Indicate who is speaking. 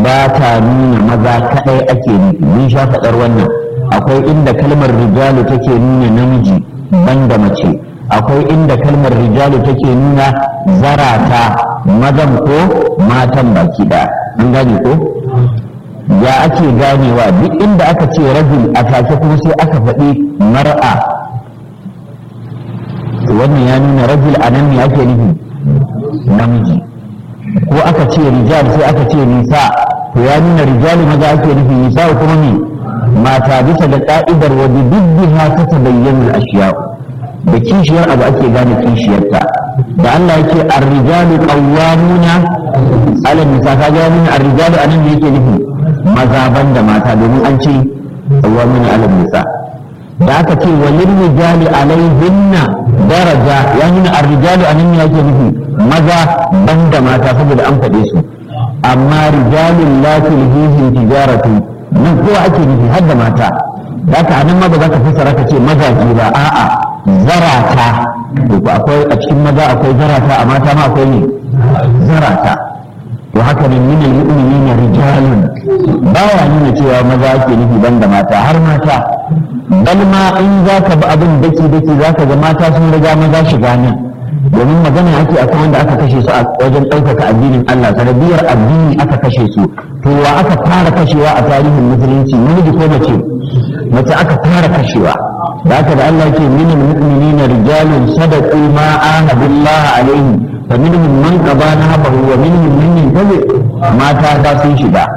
Speaker 1: ba ta nuna maza kaɗai ake nufi mun sha faɗar wannan akwai inda kalmar rijalu take nuna namiji banda mace akwai inda kalmar rijalu take nuna zarata mazan ko matan baki ɗaya an gane ko ya ake ganewa duk inda aka ce rajul a take kuma sai aka faɗi mar'a wannan ya nuna rajul a nan ne ake nufi namiji ko aka ce rijal sai aka ce nisa to ya nuna rijalu maza ake nufi nisa kuma ne mata bisa da ka'idar wa bi dubbiha ta tabayyana al-ashiya da kishiyar abu ake gane kishiyarta da Allah yake ar-rijalu qawwamuna ala nisa ka ga nuna ar-rijalu anan ne yake nufi maza banda mata domin an ce qawwamuna ala nisa da aka ce walil rijali alaihinna daraja ya nuna ar-rijalu anan ne yake nufi maza banda mata saboda an faɗe su amma rijalun la tulhihim tijaratu nan kowa ake nufi har da mata da ka anan ma ba za ka fassara ka ce mazaje ba a'a zarata to akwai a cikin maza akwai zarata a mata ma akwai ne zarata to haka ne min almu'minina rijalun baya nuna cewa maza ake nufi banda mata har mata bal ma in za ka bi abin daki daki za ka ga mata sun riga maza shiga nan domin magana ake akan wanda aka kashe su a wajen ɗaukaka addinin Allah sanadiyar addini aka kashe su to wa aka fara kashewa a tarihin musulunci namiji ko mace mace aka fara kashewa da aka da Allah ke min mu'minina rijalun sadaqu ma ahadullah alaihi fa minhum man qada nahabahu wa minhum man yantazi mata da sun shiga